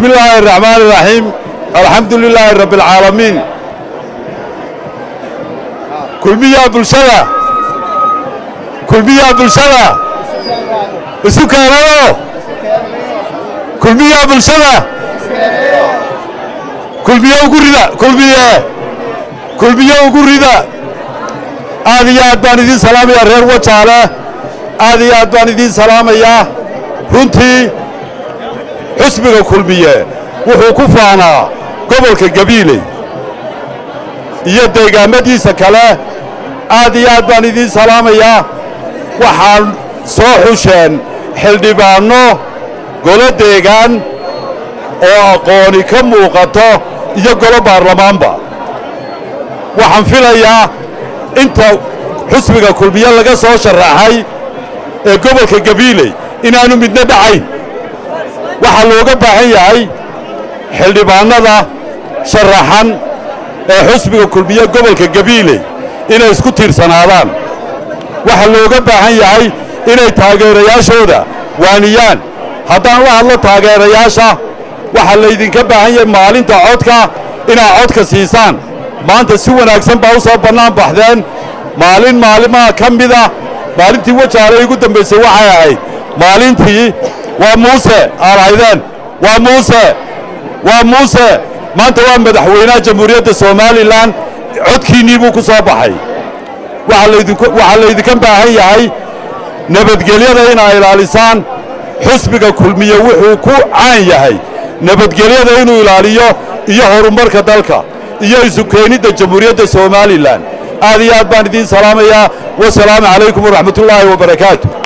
بسم الله الرحمن الرحيم الحمد لله رب العالمين كل مية بلشدة كل مية بلشدة سكانه كل مية بلشدة كل مية وقرده كل مية كل مية وقرده aad iyo aad baan idiin salaamayaa reer wajaale aad iyo aad baan idiin salaamayaa runtii xusbiga kulmiye wuxuu ku faanaa gobolka gabiiley iyo deegaamadiisa kale aad iyo aad baan idiin salaamayaa waxaan soo xusheen xildhibaanno golo deegaan oo aqooni ka muuqato iyo golo baarlamaanba waxaan filayaa inta xusbiga kulmiye laga soo sharaxay ee gobolka gabiiley inaannu midna dhacayn waxaa looga baahan yahay xildhibaannada sharaxan ee xusbiga kulmiye gobolka gabiiley inay isku tiirsanaadaan waxaa looga baahan yahay inay taageerayaashooda waaniyaan haddaan la hadlo taageerayaasha waxaa laydinka baahan yahay maalinta codka inaad codka siisaan maanta si wanaagsan baa u soo bannaan baxdeen maalin maalimaha ka mida maalintii wajaale igu dambaysay waxay ahayd maalintii waa muuse aad haydeen waa muuse waa muuse maanta waa madaxweynaha jamhuuriyadda somalilan codkiinnii buu ku soo baxay waxaa laydinka baahan yahay nabadgelyada inaa ilaalisaan xusbiga kulmiye wuxuu ku caan yahay nabadgelyada inuu ilaaliyo iyo horumarka dalka iyo isu keenidda jamhuuriyadda somalilan aad iyo aad baan idiin salaamayaa wasalaamu calaykum waraxmatullaahi wabarakaatu